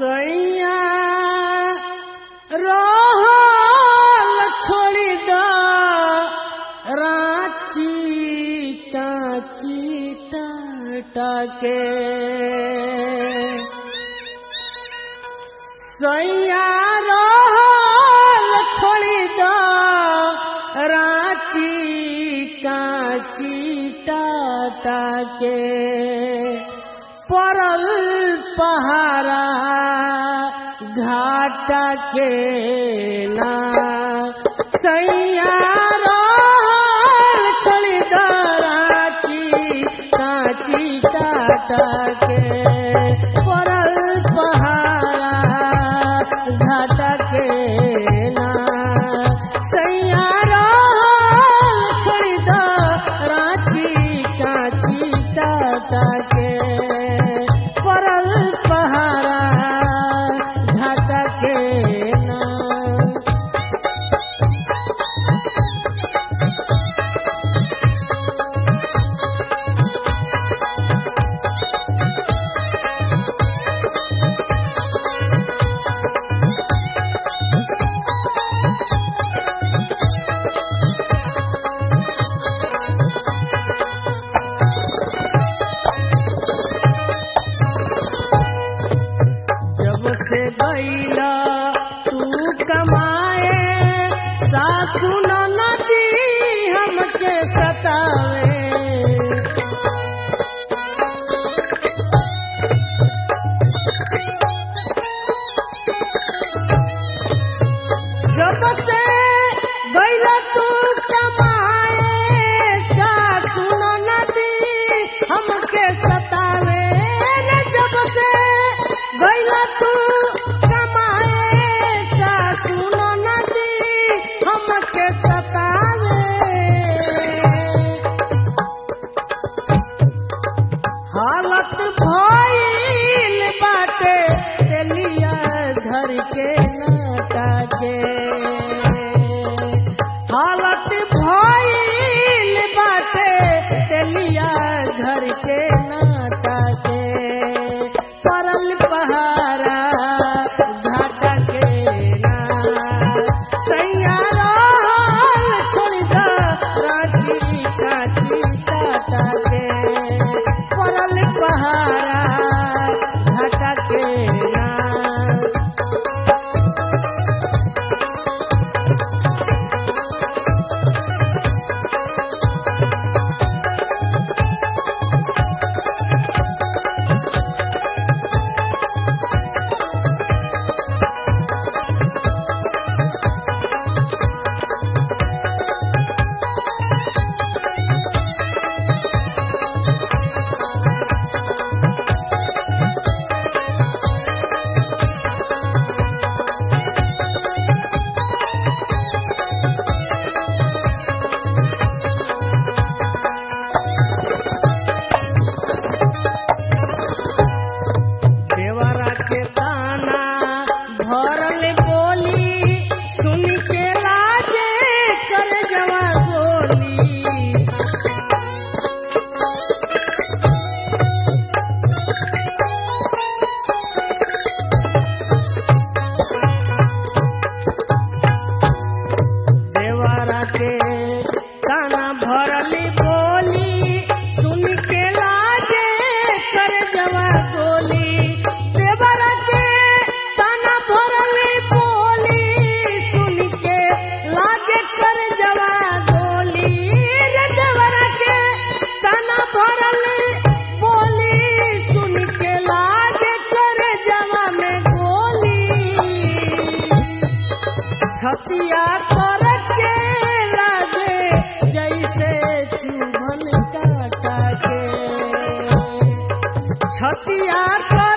सैया रहल छोड़ी द रांची काची टाके सैया रहल छोड़ी द रांची काची टाके परल पहारा घाटा के ना सैया रहल छोड़ी द रांची काची टाटा के परल पहारा घाटा के ना सैया रहल छोड़ी द रांची काची टाटा के परल पहारा घाटा के ना जब से गईला तू कमाए सासू नदी हमके सतावे जब से गईला तू कमाए सासू नदी हमके सतावे रे जब से गईला तू कमाए सासू नदी हमके सतावे हालत भइल बाटे तेलिया घर के नाटा के हालत भइल बाटे तेलिया घर के नाटा के परल पहारा घाटा के ना सैया रहल छोड़ द रांची काची टाटा के परल पहारा घाटा के ना देवरा के ताना भरल बोली सुन के लाजे कर जवा गोली देवरा के ताना भरल बोली सुन के लाजे कर जवा गोली देवरा के ताना भरल बोली सुन के लाजे कर जवा गोली रे देवरा के ताना भरल बोली सुन के लाजे कर जवा में गोली छतिया कर के लागे जैसे चुभन काटा के छतिया कर